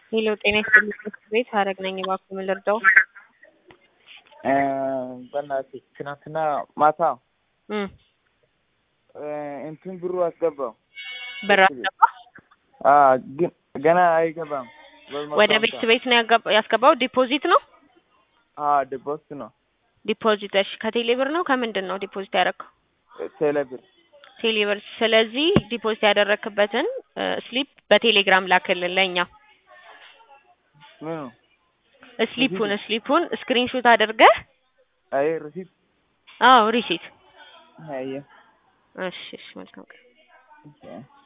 ሄሎ ጤና ይስጥልኝ ትምህርት ቤት ሀረግ ነኝ። እባክዎ ምን ልርዳው? በእናትህ ትናንትና ማታ እም እንትን ብሩ አስገባው ብር አስገባ አ ግን ገና አይገባም። ወደ ቤት ቤት ነው ያገባ- ያስገባው ዲፖዚት ነው አ ዲፖዚት ነው ዲፖዚት። እሺ ከቴሌ ብር ነው ከምንድን ነው ዲፖዚት ያደረግከው? ቴሌብር ቴሌ ብር። ስለዚህ ዲፖዚት ያደረክበትን ስሊፕ በቴሌግራም ላክልን ለእኛ። ምኑ ስሊፑን ስሊፑን ስክሪንሾት አድርገህ አይ ሪሲት አዎ ሪሲት። አየ እሺ እሺ መልካም ቀን። ኦኬ